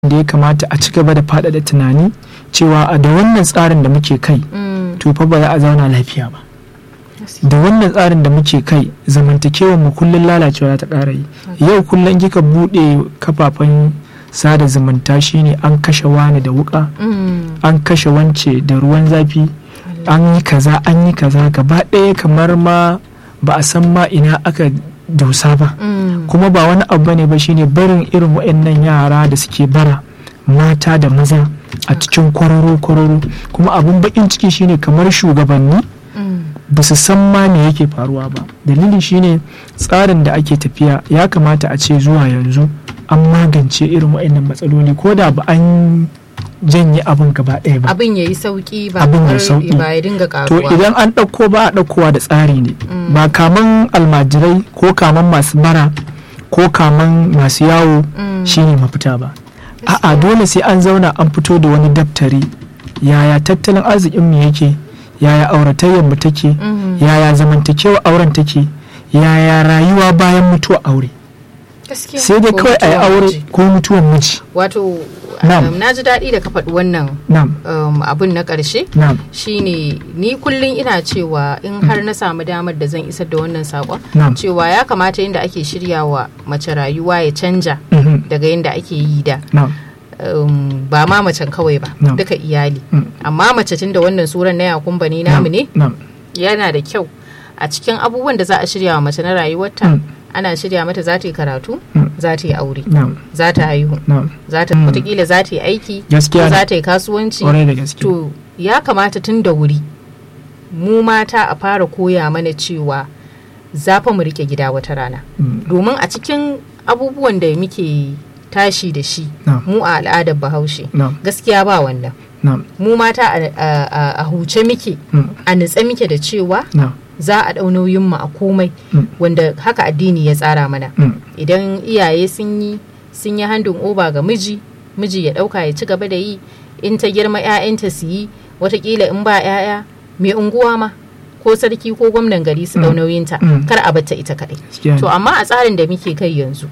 da ya kamata a ci gaba da faɗaɗa tunani cewa a da wannan tsarin da muke kai to fa ba za a zauna lafiya ba da wannan tsarin da muke kai zamantakewar mu kullum lalacewa ta ƙara yi yau kullum kika buɗe kafafen sada zumunta shine an kashe wani da wuka an kashe wance da ruwan zafi an yi kaza an yi kaza gaba ɗaya kamar ma ba a san ma ina aka dosa ba kuma ba wani abu ne ba shine barin irin waɗannan yara da suke bara mata da maza a cikin kwararo kwararo kuma abun bakin ciki shine kamar shugabanni ba su san ma me yake faruwa ba dalili shine tsarin da ake tafiya ya kamata a ce zuwa yanzu an magance irin waɗannan matsaloli ko da ba an janye abin gaba ɗaya ba abin ya yi sauki ba Abin ya kamar sauki. ba ya dinga to karuwa idan an ɗauko ba a ɗaukowa da tsari ne ba kaman almajirai ko kaman masu bara ko kaman masu yawo Mm. shine mafita ba a'a dole sai an zauna an fito da wani daftari yaya tattalin arzikin mu yake yaya auratayyar mu take Mhm. yaya zamantakewa auren take yaya rayuwa bayan mutuwa aure Gaskiya. sai dai Ko kawai a yi mutuwar aure miji. ko mutuwan miji wato Na'am. um, na ji daɗi da ka faɗi wannan na'am um, abin na ƙarshe na'am shine ni kullum ina cewa in har na samu damar da zan isar da wannan saƙon na'am cewa ya kamata yadda ake shiryawa mace rayuwa ya canja mhm, daga yadda ake yi da na'am um, ba ma macen kawai ba No. duka iyali Mm. amma mace tun da wannan suran na yakumba ne namu ne na'am yana da kyau a cikin abubuwan da za a shirya wa mace na rayuwarta Mm. ana shirya mata za ta yi karatu Mm. za ta yi aure na'am za ta haihu na'am za ta Mm. wataƙila za ta yi aiki Gaskiya ko ne. za ta yi kasuwanci kwarai da gaske to ya kamata tun da wuri mu mata a fara koya mana cewa za fa mu rike gida wata rana Mm, domin a cikin abubuwan da muke tashi da shi na'am mu a al'adar bahaushe na'am gaskiya ba wannan na'am mu mata a- a a- a huce muke mm, a nutse muke da cewa na'am za a ɗau nauyin mu a komai Mm. wanda haka addini ya tsara mana mm, idan iyaye sun yi sun yi handin oba ga miji miji ya ɗauka ya ci gaba da yi in ta girma 'ya'yanta su yi watakila in ba 'ya'ya mai unguwa ma ko sarki ko gwamnan gari su ɗau Mm. nauyinta Mm. kar a batta ita kaɗai gaskiya ne. to amma a tsarin da muke kai yanzu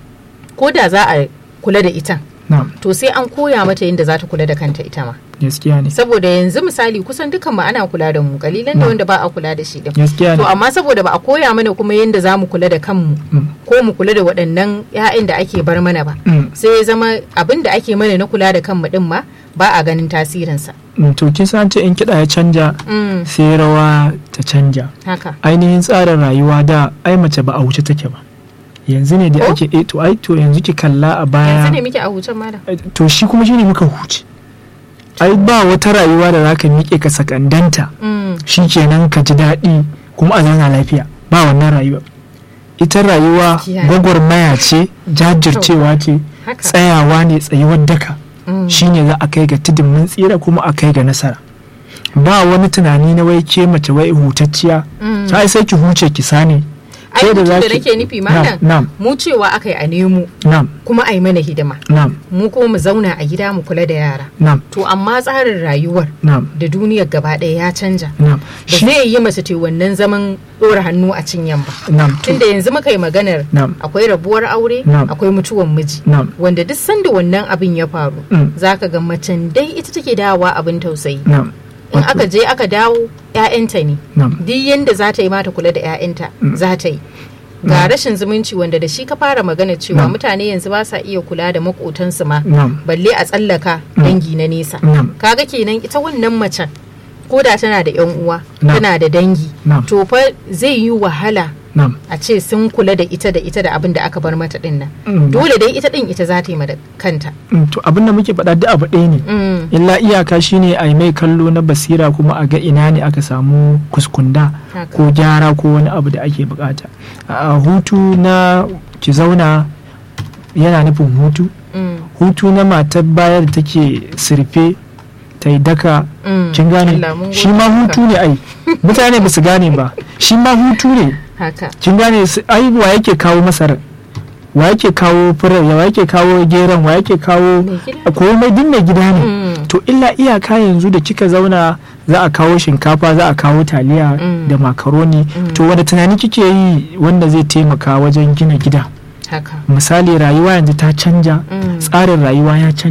ko da za a kula da ita na'am to sai an koya mata yadda za ta kula da kanta ita ma gaskiya ne saboda yanzu misali kusan dukan mu ana kula da mu kalilan da Mm. wanda ba a kula da shi din gaskiya to ne amma saboda ba a koya mana kuma yadda za mu kula da kanmu Mm, ko mu kula da waɗannan 'ya'yan da ake bar mana ba mm, sai ya zama abin da ake mana na kula da kanmu din ma ba a ganin tasirinsa mm, to kin san ce in kiɗa ya canja Mm, sai rawa ta canja haka ainihin tsarin rayuwa da ai mace ba a wuce take ba yanzu ne da Ko? ake eh to ai to yanzu ki kalla a baya yanzu ne muke a hucen malam to shi kuma shine muka huce ai ba wata rayuwa da zaka miƙe ka sakandanta Mm, shikenan ka ji daɗi kuma a zauna lafiya ba wannan rayuwa ita rayuwa Gaskiya ne. gwagwarmaya ce jajircewa ce haka tsayawa ne tsayuwar daka Mm, shine za a kai ga tudun mun tsira kuma a kai ga nasara ba wani tunani na wai ke mace wai hutacciya mm. sai sai ki huce ki sani ai Ke da hutun da zaki- nake nufi malam na'am mu cewa aka yi a nemo na'am kuma a yi mana hidima na'am mu kuma mu zauna a gida mu kula da yara na'am to amma tsarin rayuwar na'am da duniyar gaba ɗaya ya canja na'am ba shi zai yi mace te wannan zaman ɗora hannu a cinyan ba na'am to tunda yanzu muka yi maganar na'am akwai rabuwar aure Na'am. akwai mutuwan miji na'am wanda duk sanda wannan abin ya faru Mm. zaka ga macen dai ita take dawowa abin tausayi na'am in Wato- aka je aka dawo 'ya'yanta ne na'am duk yanda za ta yi mata kula da 'ya'yanta Mm. za ta yi ga rashin zumunci wanda da shi ka fara magana cewa Na'am. mutane yanzu ba sa iya kula da makotansu ma na'am balle a tsallaka Mm. dangi na nesa na'am kaga kenan ita wannan macen ko da tana da 'yan uwa Na'am. tana da dangi na'am to fa zai yi wahala na'am a ce sun kula da ita da ita da abin da aka bar mata din nan Mm. dole dai ita din ita za ta yi ma da kanta Mm, to abin da muke faɗa duk abu ɗaya ne Mm, illa iyaka shine a yi mai kallo na basira kuma a ga ina ne aka samu kuskunda haka. ko gyara ko wani abu da ake bukata a hutu na ki zauna yana nufin hutu Mm, hutu na matar baya da take sirfe ta yi daka mm. kin gane Allah, mun shi gode ma maka. hutu ne ai mutane ba su gane ba shi ma hutu ne haka kin gane su- ai wa yake kawo masarar wa yake kawo furar wa yake kawo geron wa yake kawo Mai gida. komai duk mai gida ne Mm, to illa iyaka yanzu da kika zauna za a kawo shinkafa za a kawo taliya Mm. da makaroni Mm. to wanda tunani kike yi wanda zai taimaka wajen gina gida haka misali rayuwa yanzu ta canja Mm. tsarin rayuwa ya canja